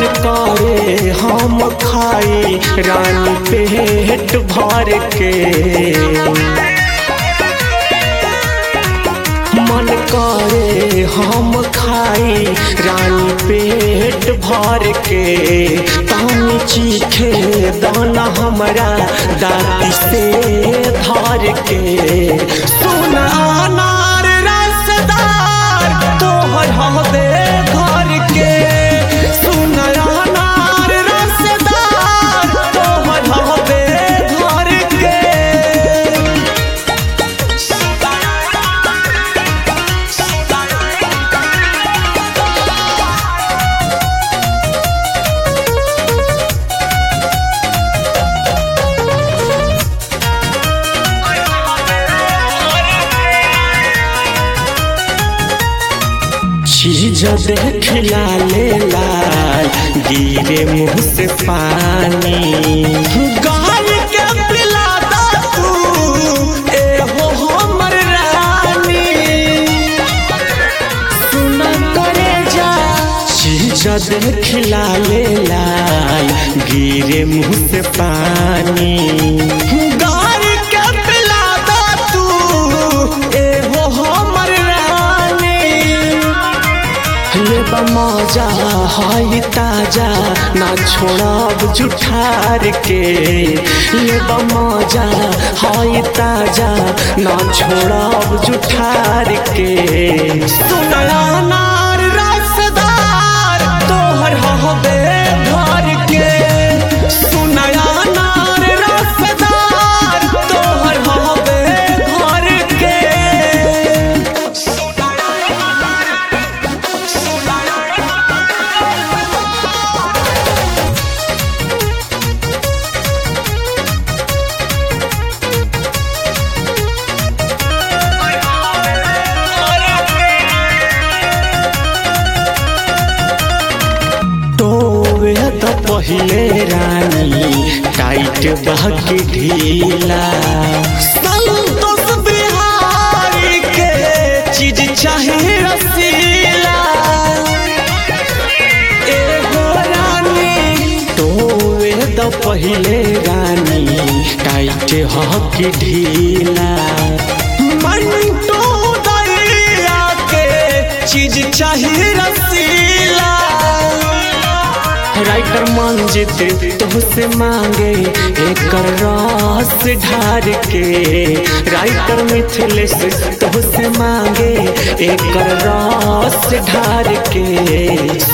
करे हम खाई रानी पेट भर के मन करे हम खाई रानी पेट भर के पानी चीखे दाना हमरा दाती से धर के सोना अनार रसदार तोहर हवे घर के सोना अनार रसदार तोहर हवे घर के चीज देखला ले लाल गिरे मुंह से पानी गाल के पिला दा तू ए हो हमर रानी सुन करे जा चीज देखला ले लाल गिरे मुंह से पानी गाल के पिला दा तू ए हो हमर रानी ले मजा हाई ताजा ना छोड़ब जुठार के ले मजा हाई ताजा ना छोड़ब जुठार के सुनला नार रसदार तोहर हबे घर के सुनला नार रसदार तोहर हबे घर के टोवे त पहिले रानी टाइट बहके ढीला संतोष बिहारी के चीज चाहे रसीला एगो रानी टोवे त पहिले रानी टाइट हके ढीला मंटो दैया के चीज चाहिए रसीला राइटर मंजित तुहसे मांगे एक रस ढार के राइटर मिथिलेश तुहसे मांगे एक रस ढार के